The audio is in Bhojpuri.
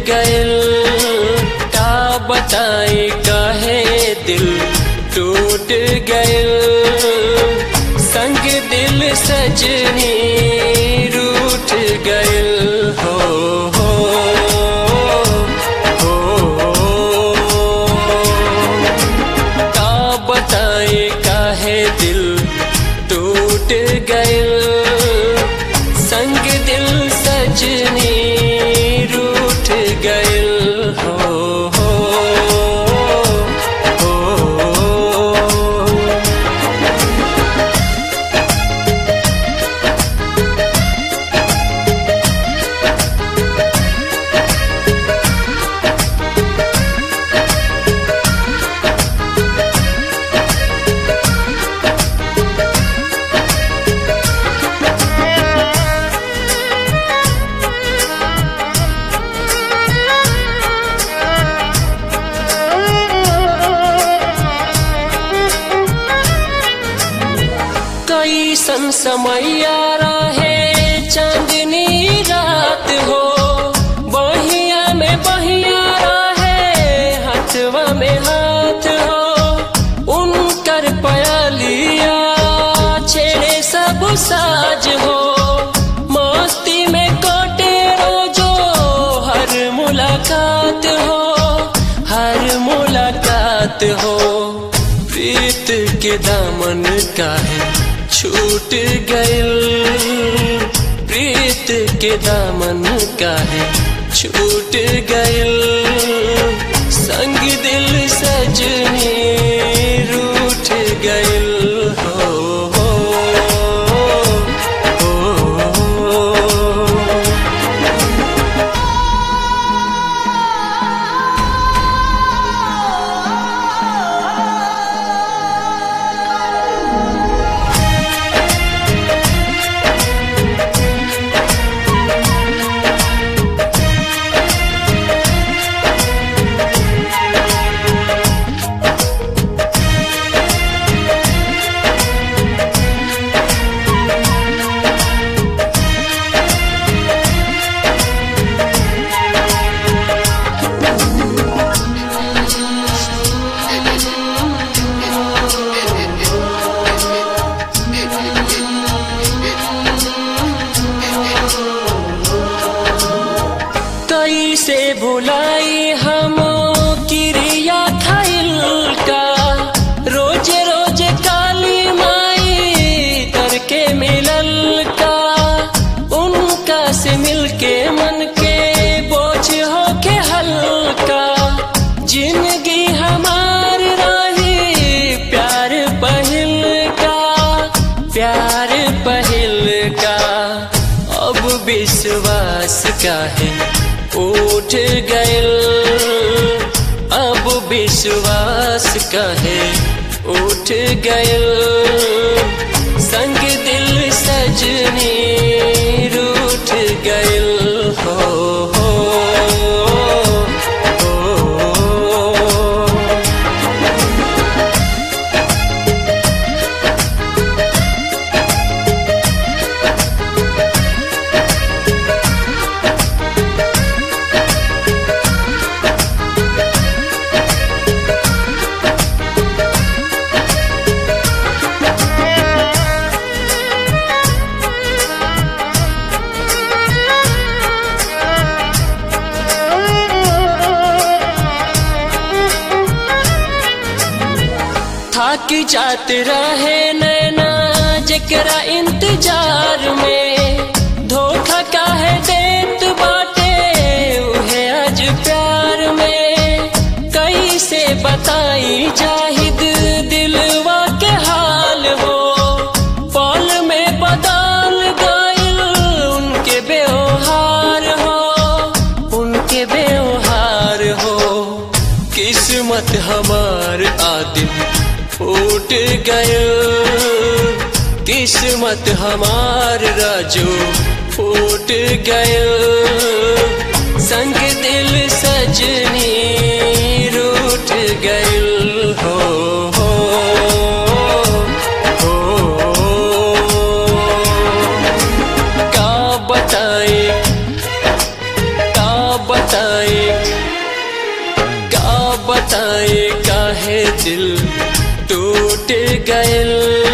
गइल का बताई कहे दिल टूट गइल संग दिल सजनी रूठ गइल हो हो हो का बताए काहे दिल टूट गइल संग दिल सजनी रूठ गइल हो हो हो कैसन समैया रहे चांदनी रात हो बहिया में बहिया रहे हाथवा में हाथ हो उनकर पयालिया छेड़े सब साज हो मस्ती में कटे रोजो हर मुलाकात हो हर मुलाकात हो प्रीत के दामन काहे छूट गइल प्रीत के दामन काहे छूट गइल संग दिल सजनी रूठ गइल हो हो हो कैसे भुलाई हम क्रिया खाइल का रोज रोज काली माई तर के मिलल का उनका से मिलके मन के बोझ हो के हल्का जिंदगी हमार रही प्यार पहिल का प्यार पहिल का अब विश्वास का है उठ गइल अब विश्वास का है उठ गइल संग दिल सजनी रूठ गइल हो हो हो थक जात रहे नैना जकरा इंतजार में धोखा काहे देत बाटे उहे आज प्यार में कैसे बताई जाहिद दिलवा के हाल हो पल में बदल गइल उनके व्यवहार हो उनके व्यवहार हो किस्मत हमार आदिम फूट गयो किस्मत हमार राजू फूट गयो संग दिल सजनी रूठ गइल हो हो हो का बताए का बताए गयल